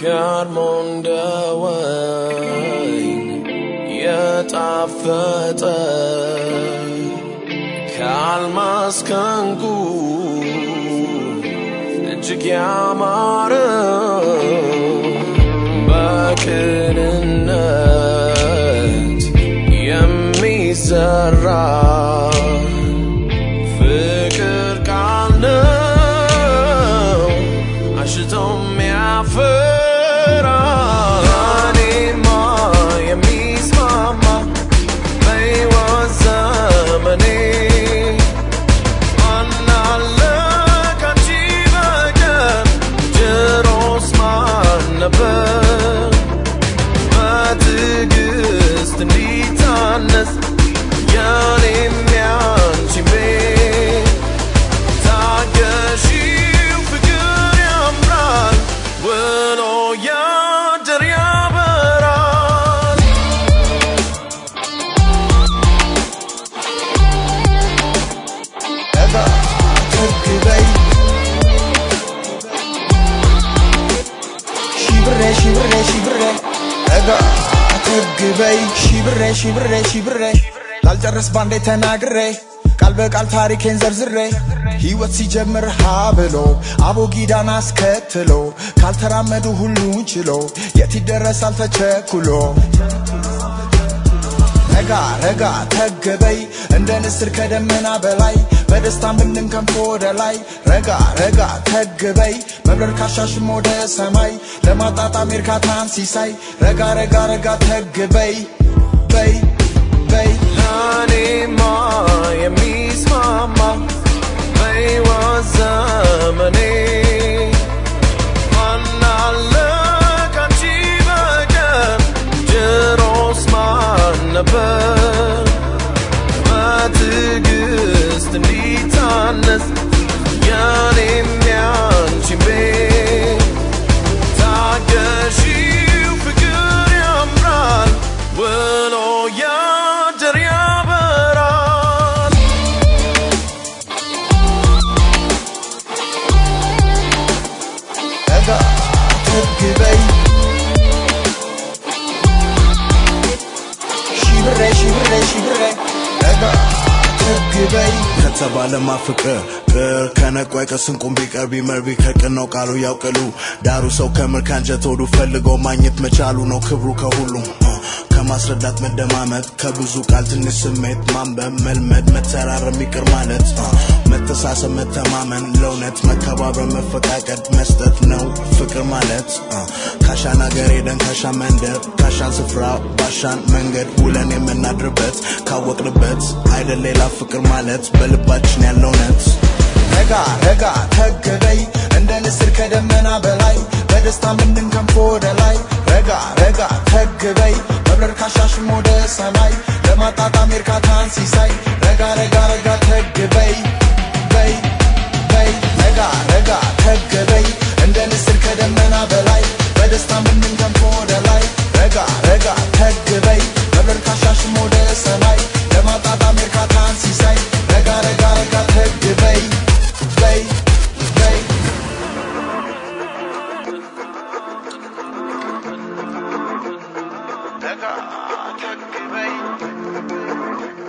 ከርሞ እንደ ወይን የጣፈጠ ከአልማዝ ከዕንቁ እጅግ ያማረ በቅንነት የሚዘራ ፍቅር ቃል ነው አሽቶ የሚያፈራ እኔማ የሚስማማ በሕይወት ዘመኔ ማናለ ካንቺ በቀር ጆሮስ ማን ነበር በትዕግስት እንዲታነስ የኔም ያንቺም ቤት ታገሺው ፍቅር ያምራል ውሎ ያድር ያበራል እጋ ትግበይ ሺብሬ ሺብሬ ሺብሬ እጋ ትግበይ ሺብሬ ሺብሬ ሺብሬ ላልጨርስ ባንዴ ተናግሬ ቃል በቃል ታሪኬን ዘርዝሬ ሕይወት ሲጀምር ሀ ብሎ አቦጊዳን አስከትሎ ካልተራመዱ ሁሉን ችሎ የት ይደረሳል ተቸኩሎ ረጋ ረጋ ተገበይ እንደ ንስር ከደመና በላይ በደስታም ብንንከንፎ ወደ ላይ ረጋ ረጋ ተገበይ መብረር ካሻሽም ወደ ሰማይ ለማጣጣም እርካታን ሲሳይ ረጋ ረጋ ረጋ ተገበይ በይ በይ ለእኔማ የሚስማማ በሕይወት ዘመኔ ማናለ ካንቺ በቀር ጆሮስ ማን ነበር በትዕግስት እንዲታነስ የኔም ያንቺም ቤት ታገሺው ፍቅር ያምራል ውሎ ያድር ያበራል ረጋ ተግበይ ሺብሬ ሺብሬ ሺብሬ ረጋ ተግበይ ከተባለማ ፍቅር ቅር ከነቋይ ከስንቁም ቢቀር ቢመር ቢከቅን ነው ቃሉ ያውቅሉ ዳሩ ሰው ከምር ካንጀት ሆዱ ፈልገው ማግኘት መቻሉ ነው ክብሩ ከሁሉም እ፣ ከማስረዳት መደማመጥ ከብዙ ቃል ትንሽ ስሜት ማንበብ መልመድ መተራረም ይቅር ማለት እ፣ መተሳሰብ መተማመን ለእውነት መከባበር መፈቃቀድ መስጠት ነው ፍቅር ማለት እ፣ ካሻን ሀገር ሄደን ካሻን መንደር ካሻን ስፍራ ባሻን መንገድ ውለን የምናድርበት ካወቅንበት አይደል ሌላ ፍቅር ማለት በልባችን ያለው እውነት ረጋ ረጋ ተገበይ እንደ ንስር ከደመና በላይ በደስታ ምንንከንፎ ወደ ላይ ረጋ ረጋ ተገበይ መብረር ካሻሽም ወደ ሰማይ ለማጣጣም እርካታን ሲሳይ ረጋ ረጋ ረጋ ተገበይ በይ በይ ረጋ ረጋ ተገበይ እንደ ንስር ከደመና በላይ በደስታ ምንንከንፎ ወደ ላይ ረጋ ረጋ ተገበይ መብረር ካሻሽም ወደ ሰማይ ለማጣጣም እርካታን ሲሳይ ረጋ ረጋ ረጋ ተገበይ በይ በይ ረጋ ተግበይ